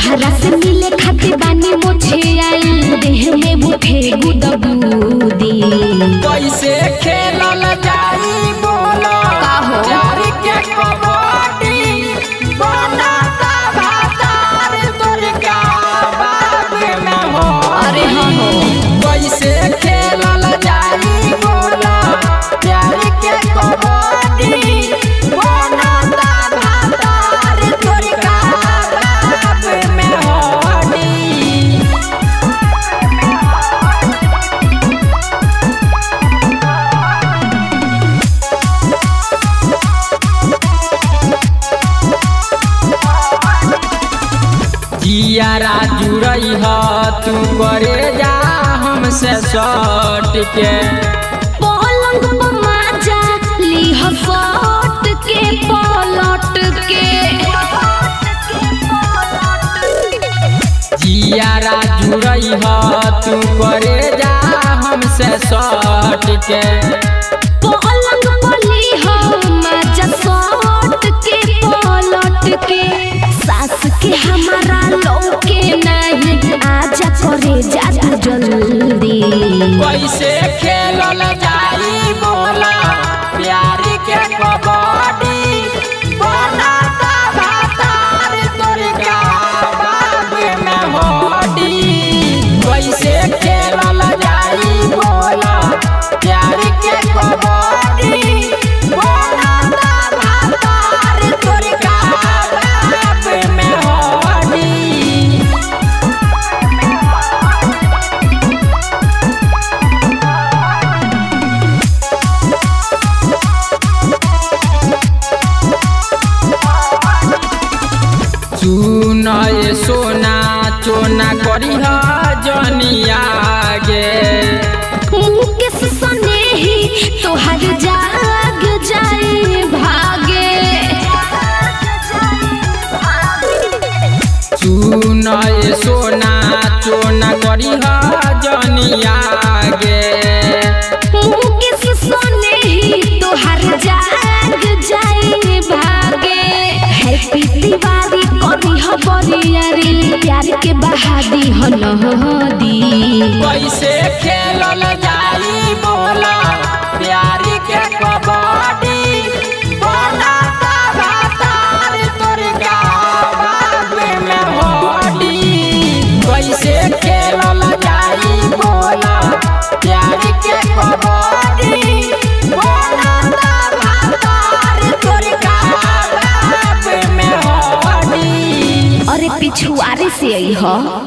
तोहरा से मिले खातिर बानी मुझे आई देह में बुठे गुदगुदी कैसे खेलल जाई बोलो का हो? प्यार के कबड्डी बनाता भातार तोर का बाप में हो अरे हाँ हो कैसे खेलल जाई बोलो प्यार के कबड्डी बनाता भातार तोर का बाप में होडी जियारा जुड़ई ह तू करे जा हमसे सट के पलंग पर माजा लीह सट के पलट के जियारा जुड़ई ह तू करे जा हमसे सट के पलंग पर लीह माजा सट के पलट के सास के हमारा लौके नहीं आजा करे जा तू जल्दी कैसे खेलल जाई बोला प्यार के कबड्डी बनाता भातार तोर का बाप में होडी कैसे खेलल जाई बोला प्यार के कबड्डी बनाता भातार तोर का बाप में होडी सुनय सोना चोना करिह जनिया गे मुकेश सनेही तोहर जाग जाए भागे सुनय सोना चोना करिह जनिया गे मुकेश सनेही तोहर जाग जाए भागे हैप्पी दिवाली करी हो बरियारी प्यार के बहादी हो नदी कैसे खेलल जाई बोला प्यार के कबड्डी बनाता भातार तोर का बाप में होडी कैसे खेलल जाई बोला प्यार के कबड्डी बनाता भातार तोर का बाप में होडी अरे पिछुआरे से आई हो